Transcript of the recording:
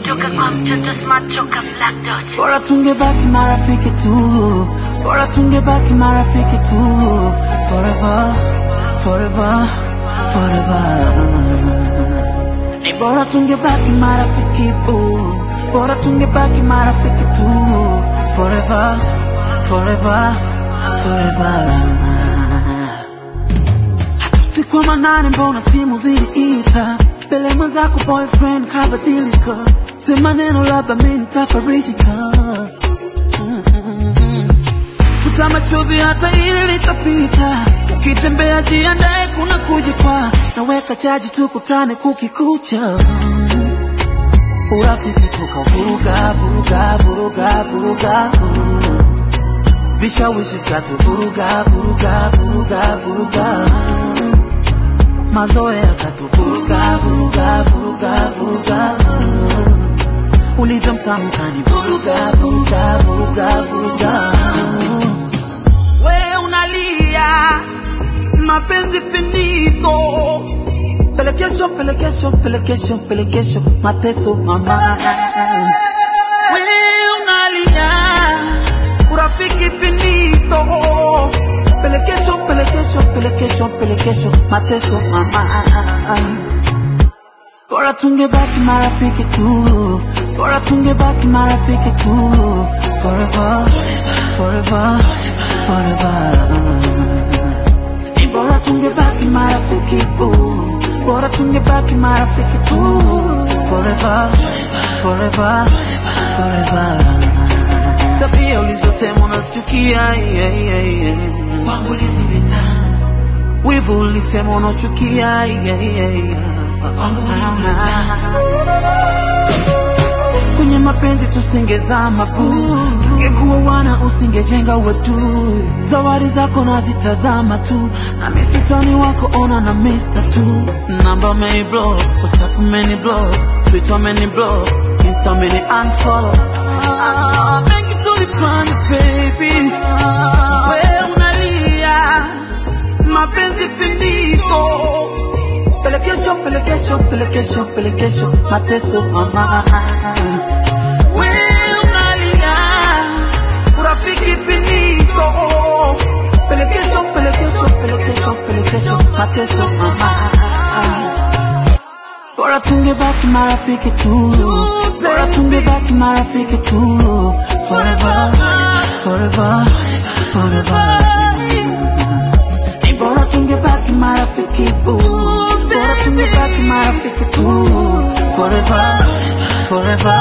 kutoka kwa mtoto smart choka black dot bora tungebaki marafiki tu bora tungebaki marafiki tu forever forever forever ni bora tungebaki marafiki bu bora tungebaki marafiki tu forever forever forever usiku wa manane mbona simu ziliita mbele mwenzako boyfriend kabadilika sema neno labda mi nitafarijika Mm-mm. futa machozi hata ili litapita ukitembea jiandae kuna kujikwa naweka chaji tukutane kukikucha urafiki tukavuruga vuruga vuruga vuruga vishawishi vyatuvuruga vuruga vuruga vuruga mazoea yakatuvuruga vuruga vuruga vuruga ulivyo mtamu kanivuruga vuruga vuruga vuruga we unalia mapenzi finito pelekesho pelekesho pelekesho pelekesho mateso mama we unalia urafiki finito pelekesho pelekesho pelekesho pelekesho mateso mama bora tungebaki marafiki tu bora tungebaki marafiki tu forever forever forever ni bora tungebaki marafiki tu bora tungebaki marafiki tu forever forever forever tabia ulizosema unazichukia yeah, yeah, yeah. kwangu lizivita wivu ulisema unachukia yeah, yeah, yeah. kwangu kwenye mapenzi tusingezama bu tungekuwa wana usingejenga watu zawadi zako nazitazama tu na misitani wako ona na mista tu namba meni block whatsapp meni block twitter meni block insta meni unfollow ah, mengi tulifanya baby we unalia mapenzi finito pelekesho pelekesho pelekesho pelekesho mateso mama we unalia urafiki finito pelekesho pelekesho pelekesho pelekesho mateso mama bora tungebaki marafiki tu bora tungebaki marafiki tu forever forever forever ni bora tungebaki marafiki tu bora tungebaki marafiki tu forever forever